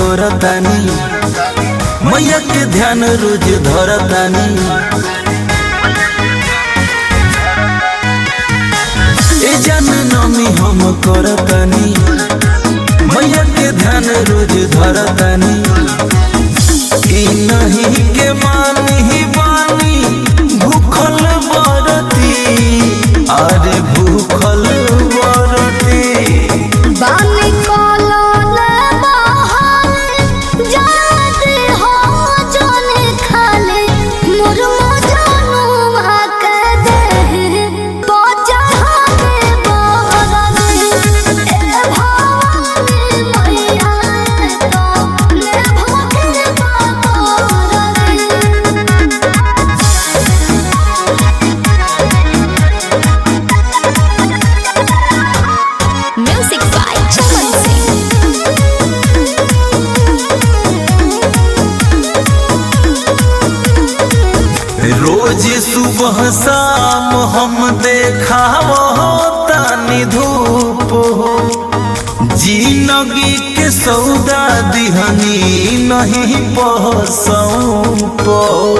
करतानी मैया के ध्यान रोज धरतानी ए जन नमी हम करतानी मैया के ध्यान रोज धरतानी ई नहीं के मानी बानी भूखल बरती अरे भूखल बरती बानी कोलोले बहाने जाते हो जाने खाले मोर मजानु भाके दे बचा हमे बहरने ए भवानी मैया तो ले भागे बातरने Music by Chaman Singh. रोज सुबह शाम हम देखाव तानी धूप हो जिंदगी के सौदा दिहनी नहीं पसौप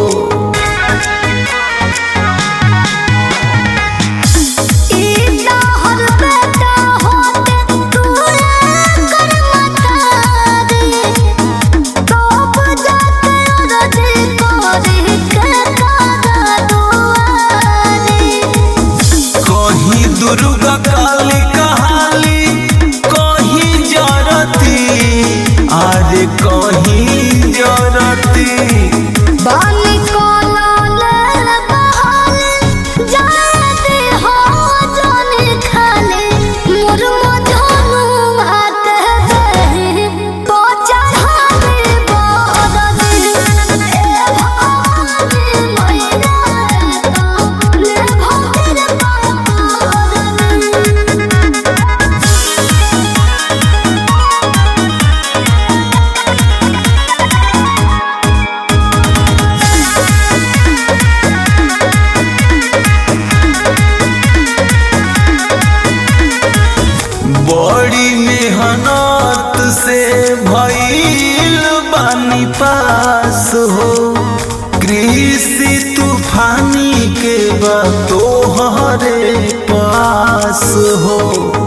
इतना हर बेटा होते तू कर मता दे तो बजाते रजे कोरे के कादा दुआरे कहीं दुर्गा काली कहाली कहीं जरती अरे कहीं जरती बानी कोलाले बहाले जाते हो जाने खाले मोर मजानु भाते दे बचा हमे बहरने ए भवानी मैया तो ले भागे बातरने बड़ी मेहनत से भइल बानी पास हो कृषि तूफानी के बा तोहरे पास हो